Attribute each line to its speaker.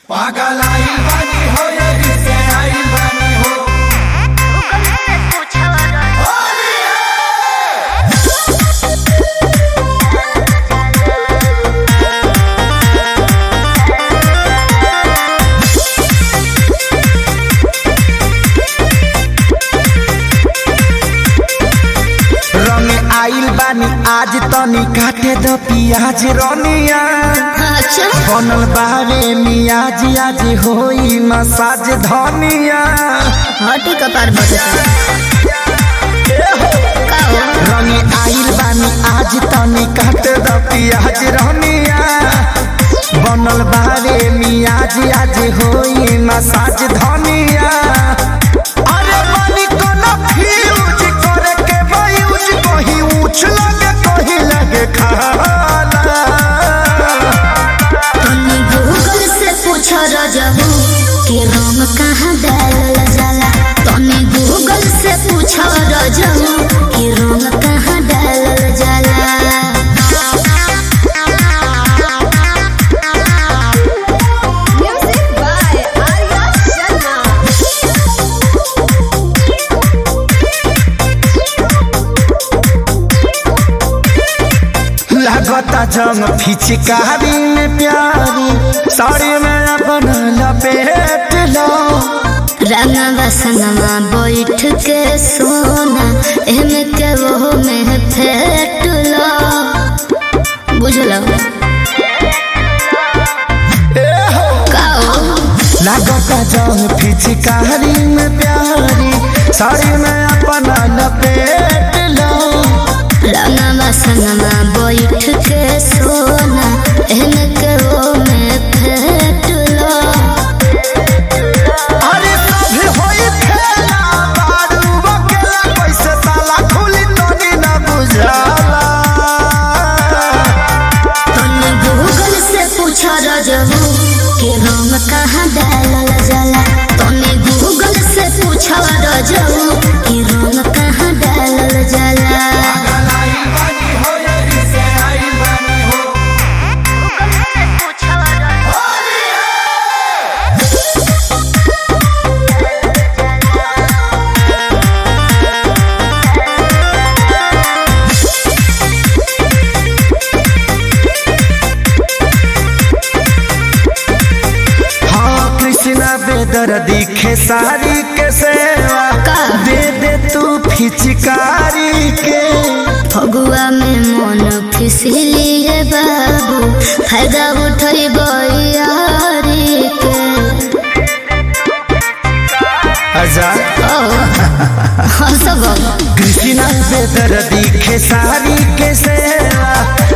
Speaker 1: पागल आइल बानी हो यही से आइल बानी हो
Speaker 2: रंग आइल बानी आज तनी काटे द पियाज रनिया
Speaker 3: अच्छा
Speaker 2: बनल बारे मियाज आज होई मसाज धनिया
Speaker 3: हटी कपार बटता का हो
Speaker 2: रंग आइल बानी आज तनी काटे द पियाज रनिया बनल बारे मियाज आज होई मसाज धनिया अरे बानी कोनो फ्यूज करे के बायूज कहीं ऊंच लगे कहीं लगे खाला
Speaker 3: तनी गूगल से पूछ रजबू के रंग कहाँ डालल जाला तनी गूगल से पूछ रजबू के रंग कहाँ डालल जाला
Speaker 4: Music by Arya Sharma.
Speaker 2: लगता जंग फिचकारी में प्यारी साड़ी में अपन लपेट लो
Speaker 3: रंगवा संगवा बैठ के सोना एमे के वो में फेट लो बुझलो का हो
Speaker 2: लगता जंग फिचकारी में प्यारी साड़ी में अपन लपेट लो
Speaker 3: रंगवा संगवा बैठ के सोना एमे के वो में फेट लो
Speaker 2: अरे सभी होई खेला बारू बकेला कैसे ताला खुली तोनी न बुझाला
Speaker 3: तनी गूगल से पूछ रजबू के रंग कहाँ डालल जाला तनी गूगल से पूछ रजबू के रंग कहाँ डालल जाला
Speaker 1: पागल आइल बानी हो यही से आइल बानी हो
Speaker 2: हाँ कृष्णा बेदर दिखे सारी के सेवा
Speaker 3: का?
Speaker 2: दे दे तू फिचकारी के
Speaker 3: फगुआ में मन फिसलिए बाबू फायदा उठई बयारी के
Speaker 2: हजार
Speaker 3: ओ हंसब
Speaker 2: कृष्णा बेदर दिखे सारी के सेवा